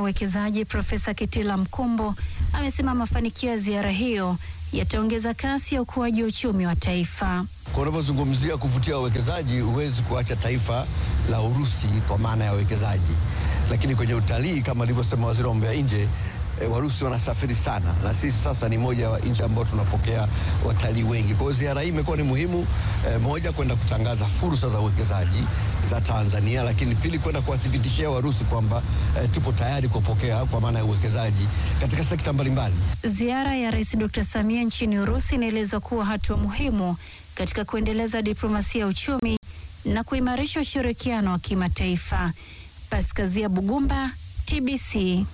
uwekezaji Profesa Kitila Mkumbo amesema mafanikio ya ziara hiyo yataongeza kasi ya ukuaji wa uchumi wa taifa. Kwa unavyozungumzia kuvutia wawekezaji, huwezi kuacha taifa la Urusi kwa maana ya wawekezaji, lakini kwenye utalii kama alivyosema waziri wa mambo ya nje E, Warusi wanasafiri sana na sisi sasa ni moja wa nchi ambao tunapokea watalii wengi. Kwa hiyo ziara hii imekuwa ni muhimu e, moja kwenda kutangaza fursa za uwekezaji za Tanzania, lakini pili kwenda kuwathibitishia Warusi kwamba e, tupo tayari kupokea kwa maana ya uwekezaji katika sekta mbalimbali. Ziara ya Rais Dr. Samia nchini Urusi inaelezwa kuwa hatua muhimu katika kuendeleza diplomasia ya uchumi na kuimarisha ushirikiano wa kimataifa. Paskazia Bugumba, TBC.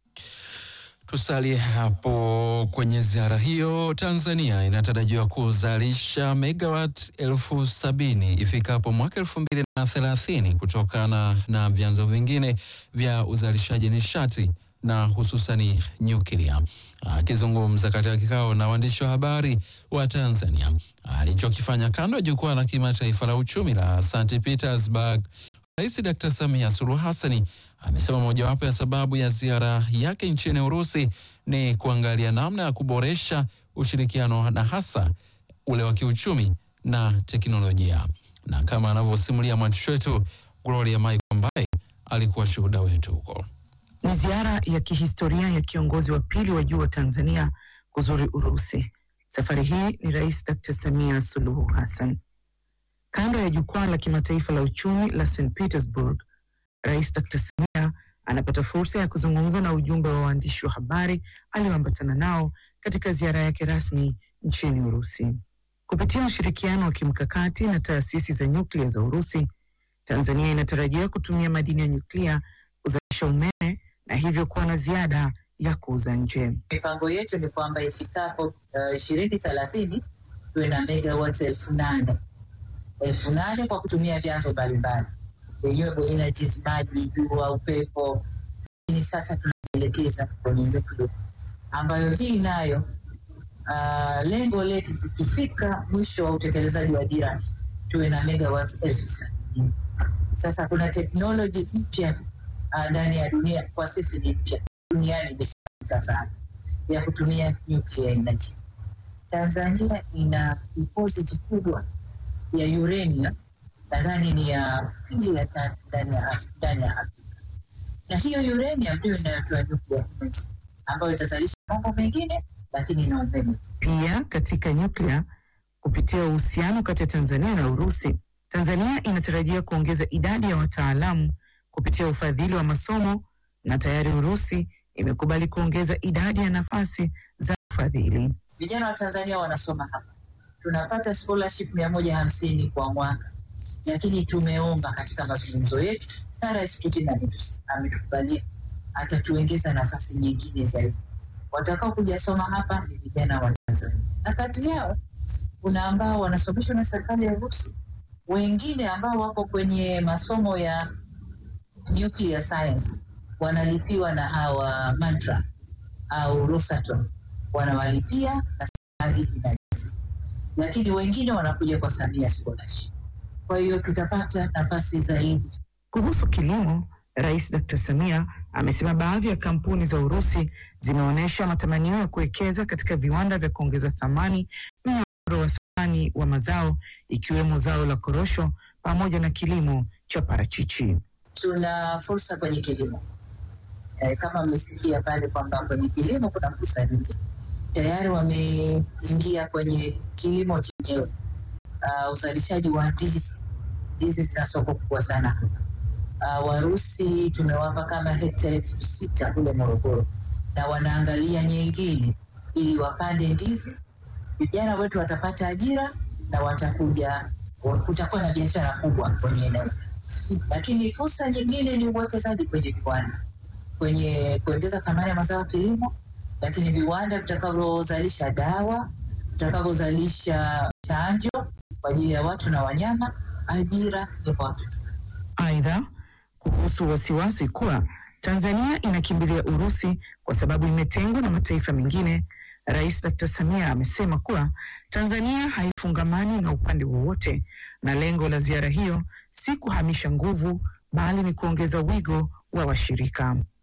Tusalie hapo kwenye ziara hiyo. Tanzania inatarajiwa kuzalisha megawatt elfu sabini ifikapo mwaka elfu mbili na thelathini kutokana na vyanzo vingine vya uzalishaji nishati na hususani nyuklia. Akizungumza katika kikao na waandishi wa habari wa Tanzania alichokifanya kando ya jukwaa la kimataifa la uchumi la St Petersburg, Rais Dr. Samia Suluhu Hassani amesema mojawapo ya sababu ya ziara yake nchini Urusi ni kuangalia namna ya kuboresha ushirikiano na hasa ule wa kiuchumi na teknolojia, na kama anavyosimulia mwandishi wetu Gloria Mike ambaye alikuwa shuhuda wetu huko. Ni ziara ya kihistoria ya kiongozi wa pili wa juu wa Tanzania kuzuri Urusi. Safari hii ni Rais Dr. Samia Suluhu Hassan. Kando ya jukwaa la kimataifa la uchumi la St Petersburg, Rais Dr. Samia anapata fursa ya kuzungumza na ujumbe wa waandishi wa habari alioambatana nao katika ziara yake rasmi nchini Urusi. Kupitia ushirikiano wa kimkakati na taasisi za nyuklia za Urusi, Tanzania inatarajia kutumia madini ya nyuklia kuzalisha umeme na hivyo kuwa na ziada ya kuuza nje. Mipango yetu ni kwamba ifikapo ishirini uh, thelathini tuwe na megawatts elfu nane elfu nane kwa kutumia vyanzo mbalimbali renewable energies, maji, jua, upepo. Lakini sasa tunajielekeza kwenye nyuklia ambayo hii nayo uh, lengo letu tukifika mwisho wa utekelezaji wa dira tuwe na megawatts elfu sabini. Sasa kuna teknoloji mpya ndani uh, ya dunia, kwa sisi ni mpya, duniani imeshafika sana, ya kutumia nuclear energy. Tanzania ina deposit kubwa ya uranium nadhani ni ya pili ya tatu ndani ya ndani ya Afrika, na hiyo uranium ndio inayotoa nuclear energy ambayo itazalisha mambo mengine, lakini na umeme pia. Katika nyuklia, kupitia uhusiano kati ya Tanzania na Urusi, Tanzania inatarajia kuongeza idadi ya wataalamu kupitia ufadhili wa masomo, na tayari Urusi imekubali kuongeza idadi ya nafasi za ufadhili. Vijana wa Tanzania wanasoma hapa, tunapata scholarship mia moja hamsini kwa mwaka lakini tumeomba katika mazungumzo yetu na Rais Putin ametukubalia atatuongeza nafasi nyingine zaidi. Watakao kuja soma hapa ni vijana wa Tanzania, na kati yao kuna ambao wanasomeshwa na serikali ya Urusi, wengine ambao wako kwenye masomo ya nuclear science wanalipiwa na hawa Mantra au Rosatom, wanawalipia na serikali inajazi, lakini wengine wanakuja kwa Samia scholarship kwa hiyo tutapata nafasi zaidi. Kuhusu kilimo, Rais Dr. Samia amesema baadhi ya kampuni za Urusi zimeonyesha matamanio ya kuwekeza katika viwanda vya kuongeza thamani mnyororo wa thamani wa mazao ikiwemo zao la korosho pamoja na kilimo cha parachichi. Tuna fursa kwenye kilimo e, kama mmesikia pale kwamba kwenye kilimo kuna fursa nyingi. Tayari wameingia kwenye kilimo chenyewe Uh, uzalishaji wa ndizi. Ndizi zina soko kubwa sana. Uh, Warusi tumewapa kama hekta elfu sita kule Morogoro, na wanaangalia nyingine ili wapande ndizi. Vijana wetu watapata ajira na watakuja, kutakuwa na biashara kubwa kwenye eneo. Lakini fursa nyingine ni uwekezaji kwenye viwanda, kwenye kuongeza thamani ya mazao ya kilimo, lakini viwanda vitakavyozalisha dawa, vitakavyozalisha chanjo kwa ajili ya watu na wanyama, ajira ni kwa watu. Aidha, kuhusu wasiwasi kuwa Tanzania inakimbilia Urusi kwa sababu imetengwa na mataifa mengine, Rais Dr. Samia amesema kuwa Tanzania haifungamani na upande wowote na lengo la ziara hiyo si kuhamisha nguvu bali ni kuongeza wigo wa washirika.